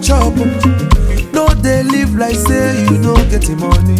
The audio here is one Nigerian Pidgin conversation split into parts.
chop. No dey live like say you no get the money.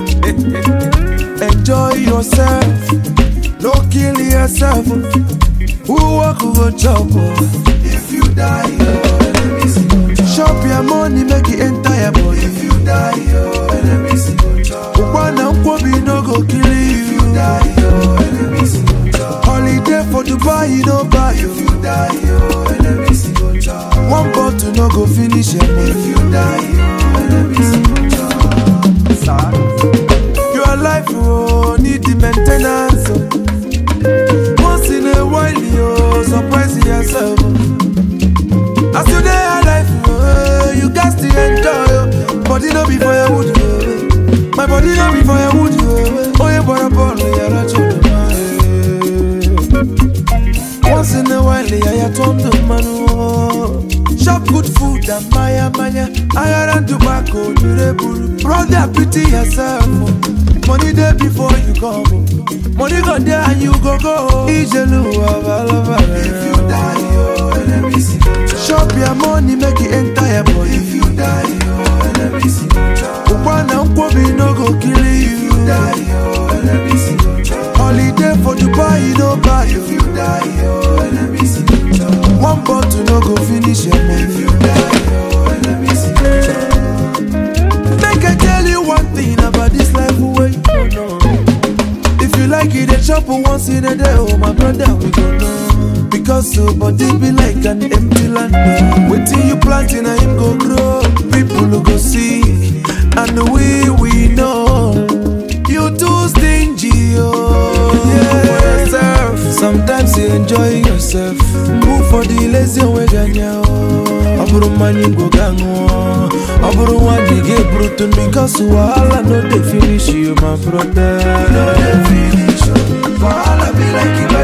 Enjoy yourself, no kill yourself. Who work who go chop? If you die, your enemies go chop. Chop your money, make it enter your body. If you die, your enemies go chop. One and Kobe no go kill you. If you die, your enemies go chop. Holiday for Dubai, no buy you. If you die, your enemies go chop. One bottle no go finish your money. If you die, your enemies go chop. Sad. Your life oh, need the maintenance. Oh. Once in a while, you surprise yourself. oh. As you dey alive, oh, you got to enjoy. Oh. Body no be for your wood. Oh. My body no be for your wood. Oh, oh yeah, but I'm born with your Once in a while, yeah, you turn to man. Oh. Chop good food and maya maya. I and tobacco, durable. Brother, pity yourself. Oh. Money there before you come. oh. Money go there and you go go. Ijelu abalaba. If you die, your enemies go chop. Chop your money, make it enter your body. If you die, your enemies go chop. Ukwana nkwobi no go kill you. If you die, your enemies go chop. Holiday for Dubai, no buy you. If you die, your enemies go chop. One bottle no go finish your money. If you die, your enemies go chop. Make I tell you one thing about this life where you don't know. If you like it, they chop once in a day. Oh, my brother, we go know. Because so body be like an empty land. Wait till you plant in a him go grow. People who go see, and we we know. You too stingy, oh yeah. Yourself. Sometimes you enjoy yourself. Move for the lazy way, ganya. ọ bụrụ mmanya ngwo ga ṅụọ ọ bụrụ nwa dị gị brutu because wahala no dey finish you my brother no dey finish you wahala be like